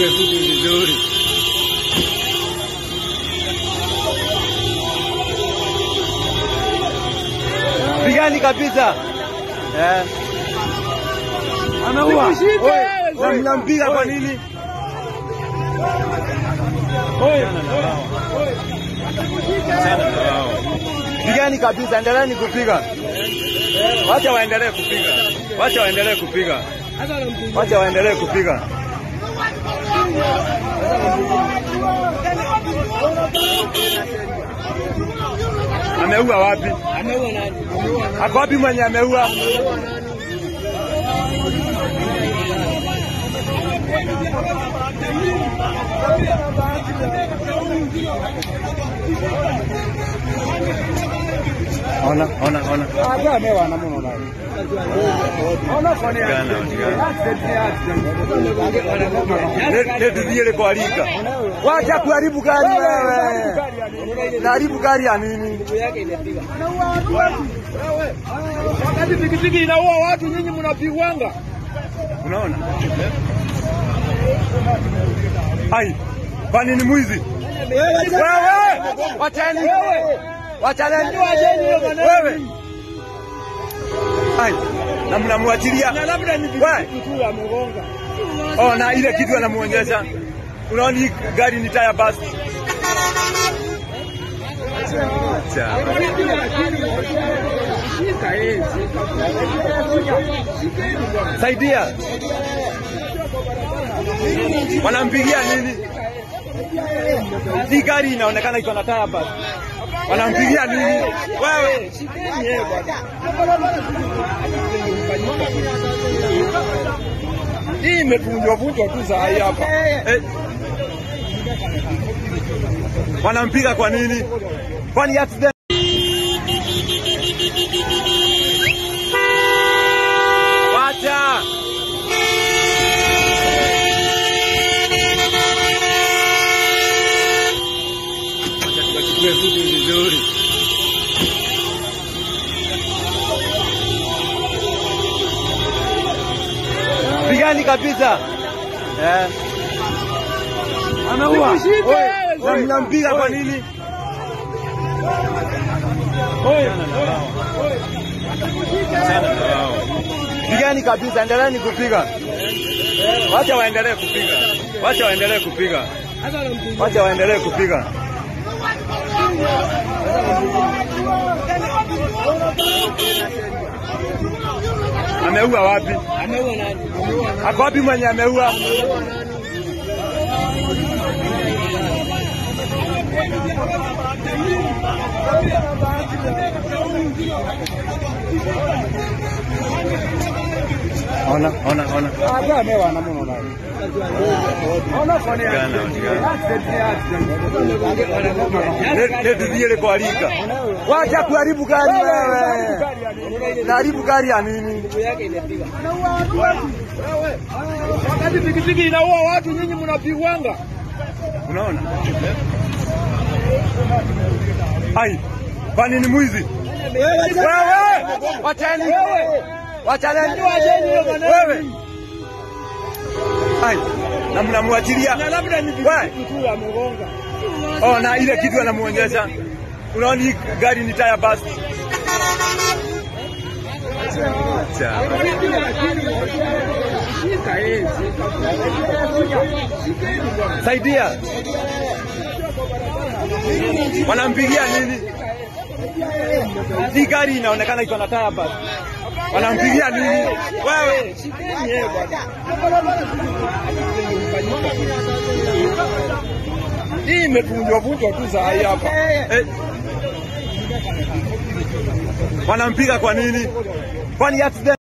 wachukue vitu vizuri. Pigani kabisa. Eh. Ameua. Wewe mnampiga kwa nini? Pigani kabisa, endeleeni kupiga. Wacha waendelee kupiga. Wacha waendelee kupiga. Wacha waendelee kupiga. Ameua wapi? Ako wapi mwenye ameua? Ona, ona, ona. Tigana, tigana. Netuzile kualika. Wacha kuharibu gari wewe. Naharibu gari ya nini? Wakati pikipiki inaua watu, nyinyi mnapigwanga. Unaona? Ai, kwani ni mwizi? Wewe! Wachani! Wachani! Wewe! Ai, na mnamwachilia. Na labda ni Wewe! pikipiki tu amegonga. Oh, na ile kitu anamuonyesha. Unaona hii gari ni taya basi. Acha. Shika yeye. Saidia. Wanampigia nini? Hii gari inaonekana iko na taya basi. Wanampigia nini? Wewe, Shikeni yeye bwana. Hii imevunjwa vunjwa tu saa hii hapa. eh. Wanampiga kwa nini? Kwani accident? Wacha. Wacha tukachukue vitu vizuri. Pigani kabisa. Eh. Ameua. Mshike, Wewe, wewe. Mnampiga kwa nini? Pigani kabisa, endeleeni kupiga. Wacha waendelee kupiga. Wacha waendelee kupiga. Wacha waendelee kupiga. Ameua wapi? Ameua nani? Ako wapi mwenye ameua? Ona, ona, ona. Hata amewa na mwana naye. Ona kwa nini? Tigana, tigana. Accident ni accident. Netuzile kualika. Wacha kuharibu gari wewe. Naharibu gari ya nini? Wakati pikipiki inaua watu, nyinyi mnapigwanga. Unaona? Ai, kwani ni mwizi? Wewe! Wachani! Wachani! Wewe! Ai, na mnamwachilia. Na labda ni Wewe! pikipiki tu amegonga. Oh, na ile kitu anamuonyesha. Unaona hii gari ni taya basi. Acha. Shika yeye. Saidia. Wanampigia nini? Hii gari inaonekana iko na taya basi. Wanampigia nini? Wewe, Shikeni yeye bwana. Hii imevunjwa vunjwa tu saa hii hapa. eh. Wanampiga kwa nini? Kwani accident